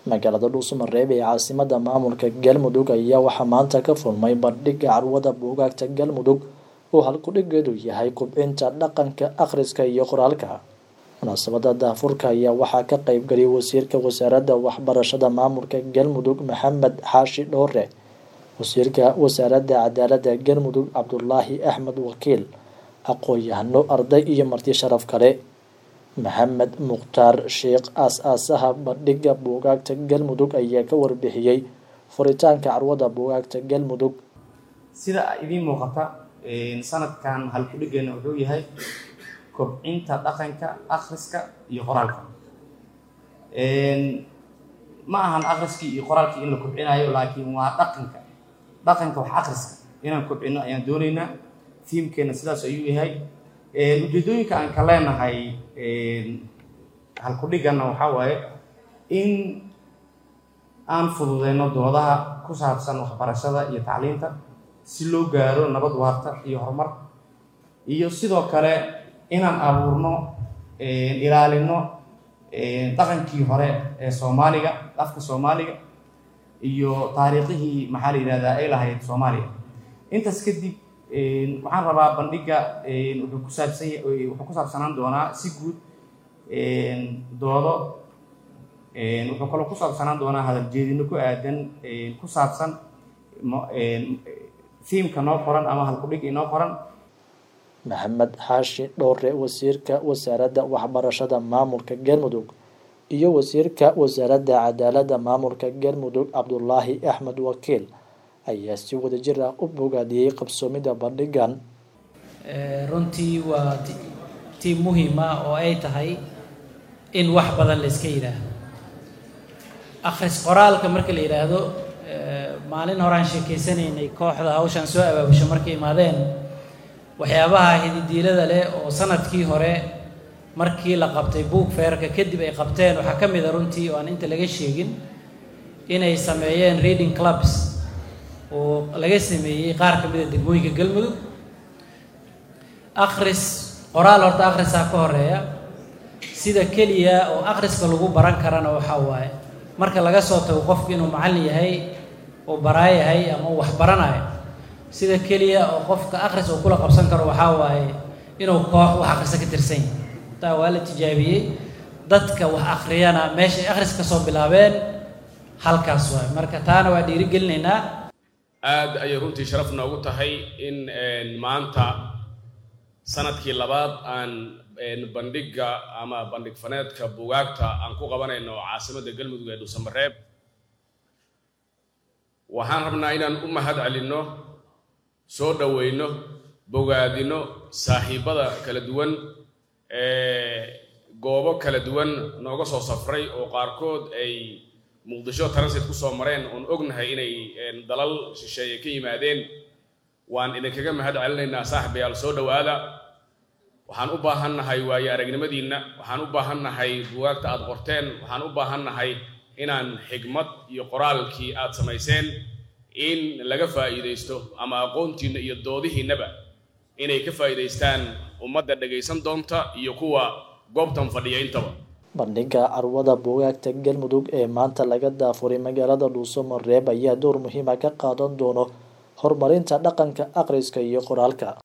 magaalada dhuusamareeb ee caasimada maamulka galmudug ayaa waxaa maanta ka furmay bandhiga carwada buugaagta galmudug oo halkudhigeedu yahay kubcinta dhaqanka akhriska iyo qoraalka munaasabada daafurka ayaa waxaa ka qeybgaliyay wasiirka wasaaradda waxbarashada maamulka galmudug maxamed xaashi dhoore wasiirka wasaaradda cadaalada galmudug cabdulaahi axmed wakiil aqoon-yahano arday iyo marti sharaf kale maxamed mukhtaar sheekh aas-aasaha bandhiga buugaagta galmudug ayaa ka warbixiyey furitaanka carwada buugaagta galmudug sida idiin muuqata sanadkan halkudhigeena wuxuu yahay kobcinta dhaqanka akhriska iyo qoraalka ma ahan akhriskii iyo qoraalkii in la kobcinayo laakiin waa dhaqanka dhaqanka wax akhriska inaan kobcino ayaan dooneynaa tiimkeena sidaas ayuu yahay ujeedooyinka aan ka leenahay halkudhigana waxaa waaye in aan fududeyno doodaha ku saabsan waxbarashada iyo tacliinta si loo gaaro nabad waarta iyo horumar iyo sidoo kale inaan abuurno ilaalino dhaqankii hore ee soomaaliga afka soomaaliga iyo taariikhihii maxaa la yidhahdaa ay lahayd soomaaliya intaas kadib waxaan rabaa bandhiga wuxuu ku saabsan wuxuu ku saabsanaan doonaa si guud doodo wuxuu kaloo ku saabsanaan doonaa hadal jeedino ku aadan ku saabsan thiimka noo qoran ama halkudhig inoo qoran maxamed xaashi dhoore wasiirka wasaaradda waxbarashada maamulka galmudug iyo wasiirka wasaaradda cadaalada maamulka galmudug cabdulaahi axmed wakiil ayaa si wadajir ah u bogaadiyey qabsoomida bandhigan runtii waa tiim muhiima oo ay tahay in wax badan la iska yidhaahdo akhris qoraalka marka la yidhaahdo maalin horaan sheekeysanaynay kooxda hawshaan soo abaabusha markay imaadeen waxyaabaha hididiilada leh oo sanadkii hore markii la qabtay buug feerka kadib ay qabteen waxaa ka mid a runtii oo aan inta laga sheegin inay sameeyeen reading clubs oo laga sameeyey qaar ka mida degmooyinka galmudug akhris qoraal horta akhrisaa ka horeeya sida keliya oo akhriska lagu baran karana waxaa waaye marka laga soo tago qofku inuu macallin yahay oo baraa yahay ama uu wax baranayo sida keliya oo qofka akhris uu kula qabsan karo waxaa waaye inuu koox wax akhrisa ka tirsan yahay taa waa la tijaabiyey dadka wax akhriyana meesha ay akhris ka soo bilaabeen halkaas waaye marka taana waa dhiirigelinaynaa aada ayay runtii sharaf noogu tahay in maanta sanadkii labaad aan bandhiga ama bandhig faneedka buugaagta aan ku qabanayno caasimadda galmudug ee dhuusamareeb waxaan rabnaa inaan u mahad celinno soo dhoweyno bogaadino saaxiibbada kala duwan ee goobo kala duwan nooga soo safray oo qaarkood ay muqdisho transit ku soo mareen oon ognahay inay dalal shisheeye ka yimaadeen waan idinkaga mahad celinaynaa saaxibayaal soo dhowaada waxaan u baahannahay waayo aragnimadiinna waxaan u baahannahay bugaagta aad qorteen waxaan u baahannahay inaan xigmad iyo qoraalkii aad samayseen in laga faa'iidaysto ama aqoontiinna iyo doodihiinnaba inay ka faa'iidaystaan ummadda dhegaysan doonta iyo kuwa goobtan fadhiya intaba bandhiga carwada buugaagta galmudug ee maanta laga daafuray magaalada dhuusamareeb ayaa door muhiima ka qaadan doono horumarinta dhaqanka akhriska iyo qoraalka